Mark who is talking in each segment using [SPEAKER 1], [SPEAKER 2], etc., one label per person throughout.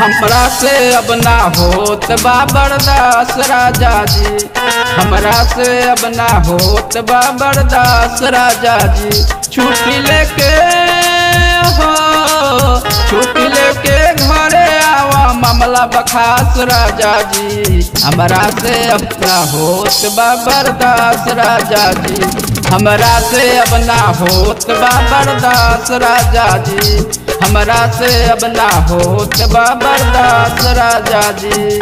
[SPEAKER 1] हमरा से अब ना होत बा बर्दाश्त राजा जी हमरा से अब ना होत बा बर्दाश्त राजा जी छुट्टी लेके हो छुट्टी लेके घरे आवा मामला बखास राजा जी हमरा से अब ना होत बा बर्दाश्त राजा जी हमरा से अब ना होत बा बर्दाश्त राजा जी हमरा से अब ना होत बा बर्दाश्त राजा जी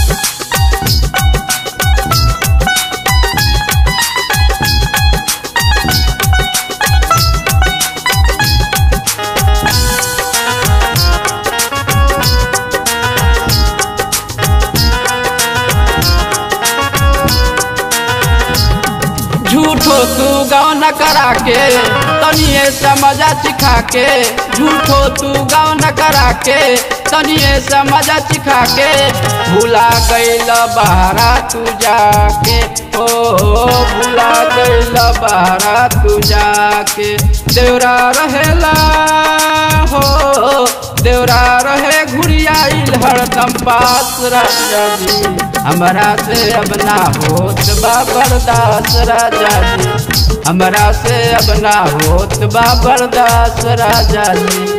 [SPEAKER 1] झूठो तू गाँव न करा के तनिए समझा चिखा के झूठो तू गाँव न करा के तनिए समझा चिखा के भूला गईल बहरा तू जाके ओ भूला गईल बहरा तू जाके देवरा रहेला हो देवरा रहे घुरियाइल हरदम पास राजा जी हमरा से अब ना होत बा बर्दाश्त राजा जी हमरा से अब ना होत बा बर्दाश्त राजा जी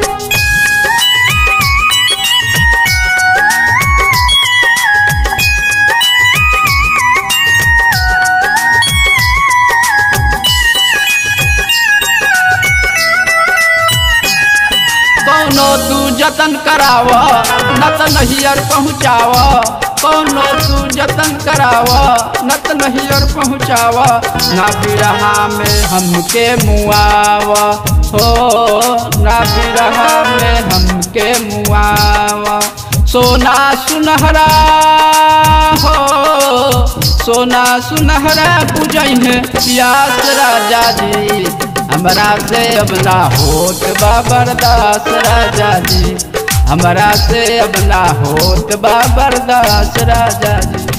[SPEAKER 1] कौनो तू जतन कराव न त नहियर पहुँचाव कौनो तू जतन कराव न त नहियर पहुँचाव ना बिरहा में हमके मुआव हो ना बिरहा में हमके मुआव सोना सुनहरा हो सोना सुनहरा बुझै प्यास राजा जी हमरा से अब ना होत बा बर्दाश्त राजा जी हमरा से अब ना होत बा बर्दाश्त राजा जी